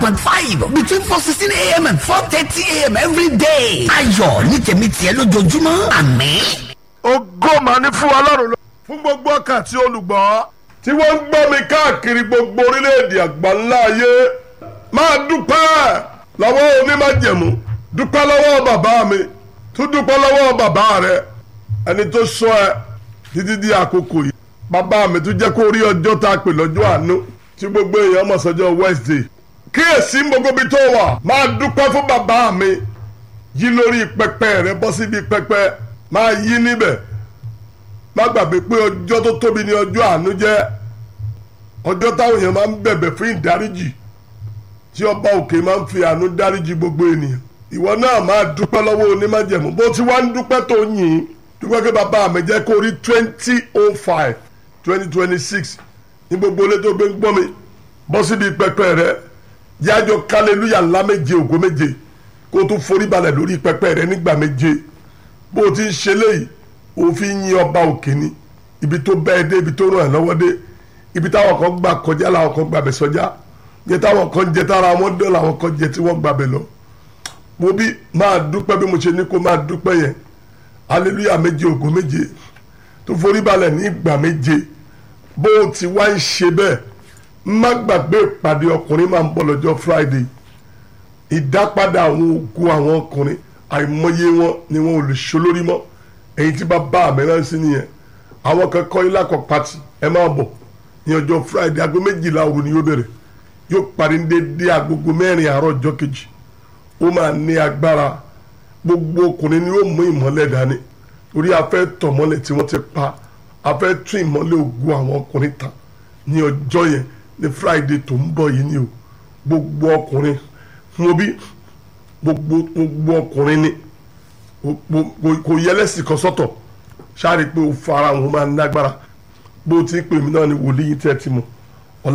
point five between four sixteen a.m. and four thirty a.m. every day. ayọ̀ ní tèmi tiẹ̀ lójoojúmọ́ àmín. ògo mà ní fún ọlọ́run lọ. fún gbogbo ọkàn àti olùgbọ́ tí wọ́n ń gbọ́ mi káàkiri gbogbo orílẹ̀-èdè àgbáńlá ayé máa dúpẹ́ lọ́wọ́ onímájẹ̀mú dúpẹ́ lọ́wọ́ bàbá mi tún dúpẹ́ lọ́wọ́ bàbá rẹ ẹni tó sọ ẹ títí di àkókò yìí bàbá mi tún jẹ́ kó rí ọjọ́ tá a pè lọ́jọ́ àánú tí gbogbo èèyàn mọ̀ sọ́jọ́ Wednesday kíyèsí gbogbo ibi tó wà máa dúpẹ́ fún bàbá mi yí lórí pẹpẹ rẹ bọ́ síbi pẹpẹ máa yí níbẹ̀ má gbàgbé pé ọjọ́ tó tóbi ní ọjọ́ àánú jẹ́ ọjọ́ táwọn èèyàn máa ń bẹ̀bẹ̀ fún ìdáríjì tí ọba òkè máa ń fi àánú dáríjì gbogbo ènìyàn ìwọ náà máa dúpẹ́ lọ́wọ́ onímájẹ̀mú bó ti wá ń dúpẹ́ tó yìn dúpẹ́ pé bàbá mi jẹ́ kó rí twenty oh five twenty twenty six ní gbogbo ilé tó gbé ń gbọ́ mi bọ́ síbi pẹpẹ rẹ yájọ kálẹ́lúyà ńlá méje ògo méje kó o tún forí balẹ̀ lórí pẹpẹ rẹ nígbà méje bó o ti ń ṣe léyìí òfin yin ọba òkè ni ibi tó bẹ́ẹ̀ dé ibi tó ràn ẹ́ lọ́wọ́ dé ibi táwọn kan gbà kọjá làwọn kan gbàbẹ̀ sọjá jẹ táwọn kan jẹ tára wọn dán làwọn kan jẹ tí wọ́n gbàbẹ̀ lọ mo bí máa dúpẹ́ bí mo ṣe ní kó máa dúpẹ́ yẹn hallelujah méje ògo méje tó forí balẹ̀ ní ìgbà méje bó o ti wá ń ṣe bẹ́ẹ̀ má gbàgbé ìpàdé ọkùnrin máa ń bọ̀ lọ́jọ́ friday ìdápadà àwọn ogun àwọn ọkùnrin àìmọye wọn ni wọn ò lè ṣe lórí mọ́ èyí tí bàbá mi rán sí nìyẹn àwọn kan kọ́ ilé àkọ́ pati ẹ máa bọ̀ ní ọjọ́ friday aago méjìlá òru ni yóò bẹ̀rẹ̀ yóò parí ní dédé agogo mẹ́rin àárọ̀ ọjọ́ kejì ó máa ní agbára gbogbo ọkùnrin ni yóò mú ìmọ́lẹ̀ dání torí a fẹ́ tọ̀ mọ́lẹ̀ tí wọ́n ti pa a fẹ́ tún ìmọ́lẹ̀ ogun àwọn ọkùnrin ta ní ọjọ́ yẹn ní friday tó ń bọ̀ yìí ni o gbogbo ọkùnrin fún obi gbogbo gbogbo ọkùnrin ni kò yẹlẹ́sì kan sọ́tọ̀ ṣáà rí i pé o fara wọn máa ń lágbára bó ti ń pè mí náà ni wòlíì tẹ́ ti mọ̀